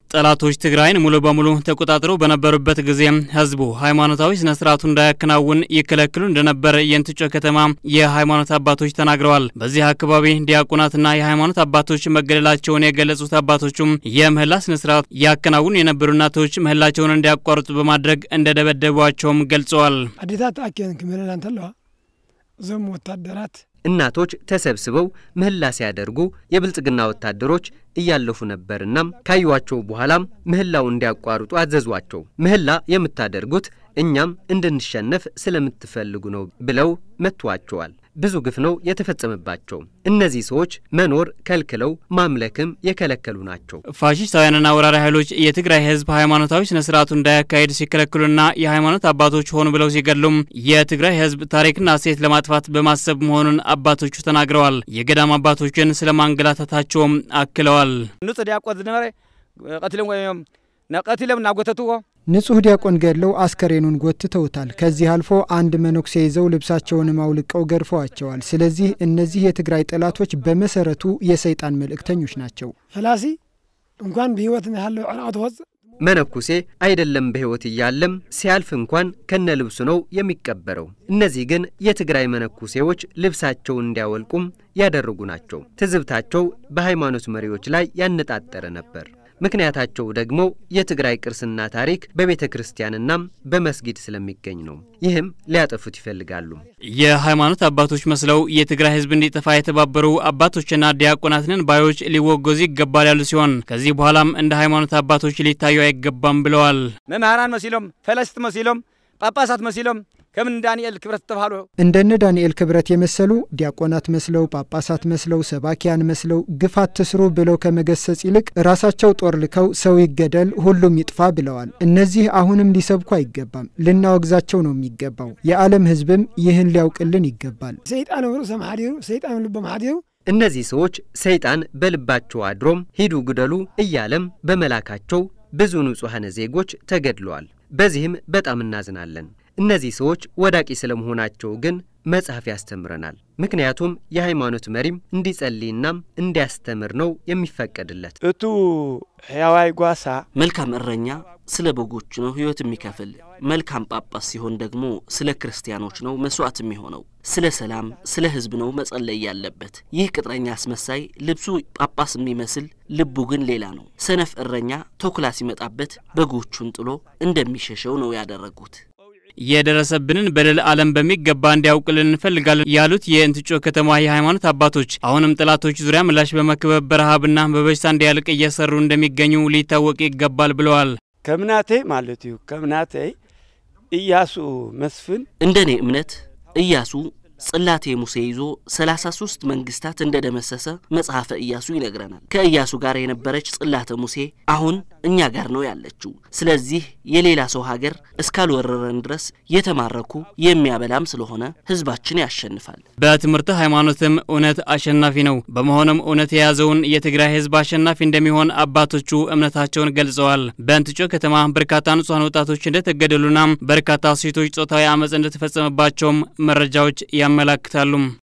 ጠላቶች ትግራይን ሙሉ በሙሉ ተቆጣጥረው በነበሩበት ጊዜ ህዝቡ ሃይማኖታዊ ስነ ስርዓቱ እንዳያከናውን ይከለክሉ እንደነበር የእንትጮ ከተማ የሃይማኖት አባቶች ተናግረዋል። በዚህ አካባቢ ዲያቆናትና የሃይማኖት አባቶች መገደላቸውን የገለጹት አባቶቹም የምህላ ስነ ስርዓት ያከናውኑ የነበሩ እናቶች ምህላቸውን እንዲያቋርጡ በማድረግ እንደደበደቧቸውም ገልጸዋል። አዴታት አኬን ክምህለላ እንተለዋ እዞም ወታደራት እናቶች ተሰብስበው ምህላ ሲያደርጉ የብልጽግና ወታደሮች እያለፉ ነበርና ካዩዋቸው በኋላም ምህላው እንዲያቋርጡ አዘዟቸው። ምህላ የምታደርጉት እኛም እንድንሸነፍ ስለምትፈልጉ ነው ብለው መቷቸዋል። ብዙ ግፍ ነው የተፈጸመባቸው። እነዚህ ሰዎች መኖር ከልክለው ማምለክም የከለከሉ ናቸው። ፋሽስታውያንና ወራሪ ኃይሎች የትግራይ ህዝብ ሃይማኖታዊ ስነ ስርዓቱ እንዳያካሄድ ሲከለክሉና የሃይማኖት አባቶች ሆኑ ብለው ሲገድሉም የትግራይ ህዝብ ታሪክና እሴት ለማጥፋት በማሰብ መሆኑን አባቶቹ ተናግረዋል። የገዳም አባቶችን ስለ ማንገላታታቸውም አክለዋል። ንጹህ ዲያቆን ዝነበረ ቀትሎም ወይም ቀትሎም እናጎተትዎ ንጹህ ዲያቆን ገድለው አስከሬኑን ጎትተውታል። ከዚህ አልፎ አንድ መነኩሴ ይዘው ልብሳቸውንም አውልቀው ገርፈዋቸዋል። ስለዚህ እነዚህ የትግራይ ጠላቶች በመሰረቱ የሰይጣን መልእክተኞች ናቸው። ፈላሲ እንኳን ብህይወት ያለው ዕራቅ ትወፅእ መነኩሴ አይደለም በሕይወት እያለም ሲያልፍ እንኳን ከነ ልብሱ ነው የሚቀበረው። እነዚህ ግን የትግራይ መነኩሴዎች ልብሳቸውን እንዲያወልቁም ያደረጉ ናቸው። ትዝብታቸው በሃይማኖት መሪዎች ላይ ያነጣጠረ ነበር። ምክንያታቸው ደግሞ የትግራይ ቅርስና ታሪክ በቤተ ክርስቲያንና በመስጊድ ስለሚገኝ ነው። ይህም ሊያጠፉት ይፈልጋሉ። የሃይማኖት አባቶች መስለው የትግራይ ህዝብ እንዲጠፋ የተባበሩ አባቶችና ዲያቆናትንን ባዮች ሊወገዙ ይገባል ያሉ ሲሆን ከዚህ በኋላም እንደ ሃይማኖት አባቶች ሊታዩ አይገባም ብለዋል። መምህራን መሲሎም ፈለስት መሲሎም ጳጳሳት መሲሎም ከምን ዳንኤል ክብረት ተባህሎ እንደነ ዳንኤል ክብረት የመሰሉ ዲያቆናት መስለው ጳጳሳት መስለው ሰባኪያን መስለው ግፍ አትስሩ ብለው ከመገሰጽ ይልቅ ራሳቸው ጦር ልከው ሰው ይገደል ሁሉም ይጥፋ ብለዋል። እነዚህ አሁንም ሊሰብኩ አይገባም፣ ልናወግዛቸው ነው የሚገባው። የዓለም ህዝብም ይህን ሊያውቅልን ይገባል። ሰይጣን ርእሶም ሓዲሩ ሰይጣን ልቦም ሓዲሩ እነዚህ ሰዎች ሰይጣን በልባቸው አድሮም ሂዱ ግደሉ እያለም በመላካቸው ብዙ ንጹሐነ ዜጎች ተገድለዋል። በዚህም በጣም እናዝናለን። እነዚህ ሰዎች ወዳቂ ስለመሆናቸው ግን መጽሐፍ ያስተምረናል። ምክንያቱም የሃይማኖት መሪም እንዲጸልይና እንዲያስተምር ነው የሚፈቀድለት። እቱ ሕያዋይ ጓሳ መልካም እረኛ ስለ በጎቹ ነው ሕይወት የሚከፍል። መልካም ጳጳስ ሲሆን ደግሞ ስለ ክርስቲያኖች ነው መስዋዕት የሚሆነው። ስለ ሰላም፣ ስለ ሕዝብ ነው መጸለይ ያለበት። ይህ ቅጥረኛ አስመሳይ ልብሱ ጳጳስ የሚመስል ልቡ ግን ሌላ ነው። ሰነፍ እረኛ ተኩላ ሲመጣበት በጎቹን ጥሎ እንደሚሸሸው ነው ያደረጉት። የደረሰብንን በደል ዓለም በሚገባ እንዲያውቅልን እንፈልጋለን ያሉት የእንትጮ ከተማ የሃይማኖት አባቶች አሁንም ጠላቶች ዙሪያ ምላሽ በመክበብ በረሃብና በበሽታ እንዲያልቅ እየሰሩ እንደሚገኙ ሊታወቅ ይገባል ብለዋል። ከምናተይ ማለት እዩ ከምናተይ ኢያሱ መስፍን እንደ እኔ እምነት ኢያሱ ጽላቴ ሙሴ ይዞ ሰላሳ ሶስት መንግስታት እንደ ደመሰሰ መጽሐፈ ኢያሱ ይነግረናል። ከኢያሱ ጋር የነበረች ጽላተ ሙሴ አሁን እኛ ጋር ነው ያለችው። ስለዚህ የሌላ ሰው ሀገር እስካልወረረን ድረስ የተማረኩ የሚያበላም ስለሆነ ህዝባችን ያሸንፋል። በትምህርተ ሃይማኖትም እውነት አሸናፊ ነው። በመሆኑም እውነት የያዘውን የትግራይ ህዝብ አሸናፊ እንደሚሆን አባቶቹ እምነታቸውን ገልጸዋል። በእንትጮ ከተማ በርካታ ንጹሐን ወጣቶች እንደተገደሉና በርካታ ሴቶች ጾታዊ አመፅ እንደተፈጸመባቸውም መረጃዎች ያመላክታሉ።